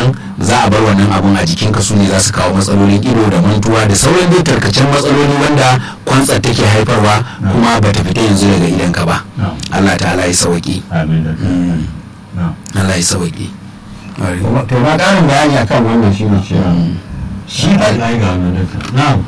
nan za a bar wannan abun a jikinka su ne za su kawo matsalolin ido da mantuwa da sauran dai tarkacen matsaloli wanda kwantsar take haifarwa kuma ba ta fita yanzu daga idanka ba na'am Allah ta'ala ya sauki amin da na'am Allah ya sauki to ma ƙarin bayani akan wannan shi ne cewa shi ba Allah ya ga wannan duka na'am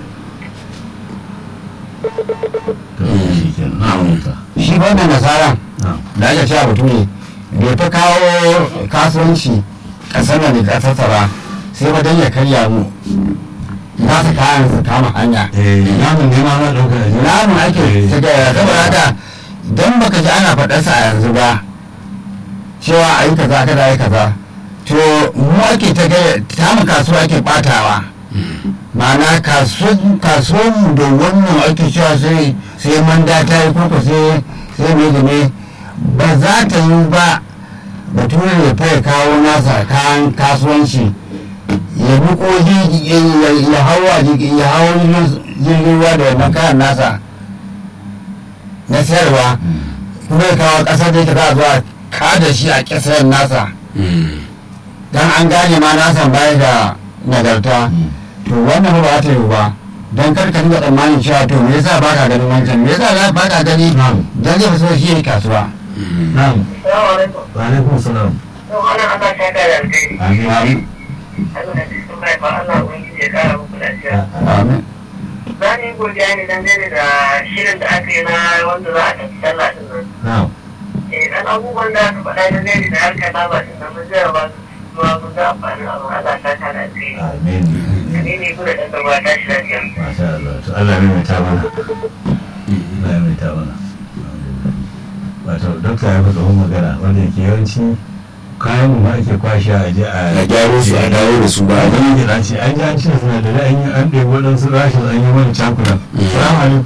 to shi kenan na'am duka shi ba da nasara na'am da aka ce abu ne bai ta kawo kasuwanci ƙasar da ne ƙasarsa ba sai ba don ya karya mu za su kayan su kama hanya eh namun ne ma na dauka da namun ake ta gaya saboda haka don baka ji ana faɗarsa a yanzu ba cewa a yi kaza kada a yi kaza to mu ake ta gaya tamu kasuwa ake ɓatawa ma'ana kasuwan mu da wannan ake cewa sai sai manda ta yi koko sai sai me da me ba za ta yi ba bature ya fa ya kawo nasa kayan kasuwanci ya buko ya hawa ya hawa jirgin ruwa da wannan kayan nasa na sayarwa kuma ya kawo ƙasar da yake za a zuwa kada shi a ƙasar nasa don an gane ma nasan baya da nagarta to wannan ba ta yi ba don kar ka dinga tsammanin cewa to me yasa baka ganin wancan me yasa za baka gani Na'am. dan zai fito shi ne kasuwa na'am Salamu alaikum. wa alaikum salam Yau ana ana ta da alkhairi. amin Allah da cikin mahaifa Allah ubangiji ya kara muku lafiya. amin Za ni yi godiya ne dangane da shirin da aka yi na wanda za a tafi sallah din nan. na'am Eh dan abubuwan da aka faɗa dangane da harkar laba din nan mun zai ba su zuwa mun ga amfanin abu Allah ta ta da alkhairi. amin Ni ne kuma da ɗan gaba ta shi lafiya. masha Allah to Allah ya mai ta mana Allah ya mai ta mana wato dokta ya faɗa wani magana wanda ke yawanci kayan mu ma ake kwashe a je a a gyaro su a dawo da su ba ba wani gida ce an ji an ce suna da an yi an ɗebi waɗansu rashin an yi wani cakunan salamu alaikum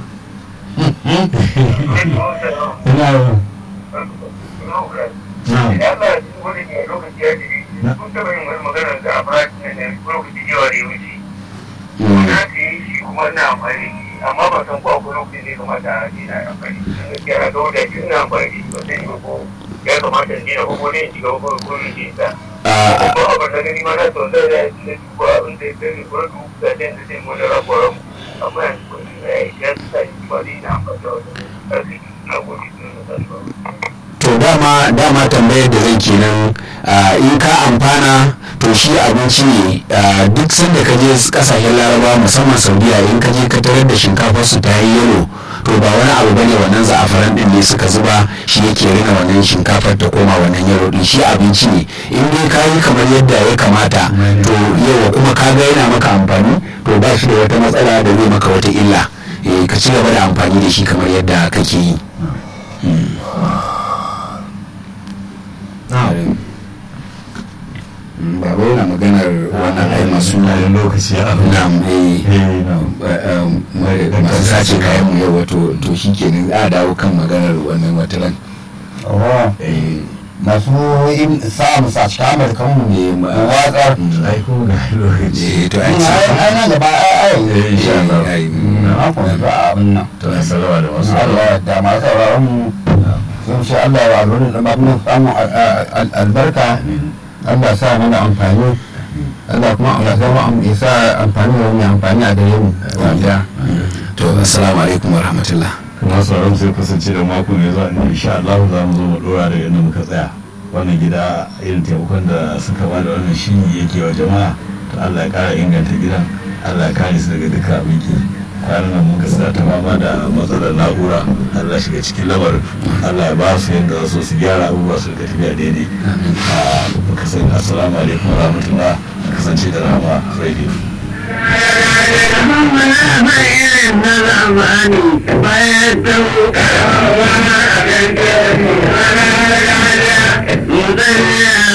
ina yau na'am Idan Allah ya ci wani ne lokaci ya jiri, kun taɓa yin wani magana da a fara ne lokaci yawa da ya wuce. na ka yi shi kuma ina amfani da shi amma ba san ko akwai lokacin da ya kamata a ce na amfani da shi gaskiya ga wanda shi ina amfani da shi ba sai ba ko ya kamata in daina ko ko ne in shiga ko ko ne ke sa ko abin da gani ma na so da ya ce ko abin da ya gani ko du da den da den mun da ko amma yanzu ko ne ya sa shi ba ni na amfani da wannan ƙarfi na gode na da to dama dama tambayar da zan kenan ah, in ka amfana to shi abinci ne ah, duk sanda ka je kasashen laraba musamman saudiya in ka je ka tarar da shinkafar su ta yi yalo to ba wani abu bane wannan za'afaran din ne suka zuba shi yake rina wannan shinkafar ta koma wannan yalo din shi abinci ne in dai ka yi kamar yadda ya kamata to yawa kuma ka ga yana maka amfani to ba shi da wata matsala da zai maka wata illa eh, ka ci gaba da amfani da shi kamar yadda kake yi na'am baba yana maganar wannan ai masu na da lokaci ya abu nam eh eh na'am masu sace kayan mu yau wato to shi kenan a dawo kan maganar wannan wataran oh masu yin sa mu sa cikin amurkan mu Eh, ma- watsar ai ko ga lokaci eh to ai ai nan gaba ai ai eh insha Allah ai na kuma ba abin nan to na salawa da wasu Allah da masu sauraron mu sun ce Allah ya alwani da mafi samun albarka Allah sa mana amfani Allah kuma Allah sa mu ya sa amfani da wani amfani a gare mu wanda to assalamu alaikum wa rahmatullah kuma sauran sai kasance da mako mai zuwa ne insha Allah za mu zo mu dora da yadda muka tsaya wannan gida irin taimakon da suka ba da wannan shi yake wa jama'a to Allah ya kara inganta gidan Allah ya kare su daga duka abin ki kwanan nan muka sa ta fama da matsalar na'ura Allah shiga cikin lamarin Allah ya ba su yadda za su su gyara abubuwa su rika tafiya daidai a muka sani assalamu alaikum wa rahmatullah kasance da rama radio bayan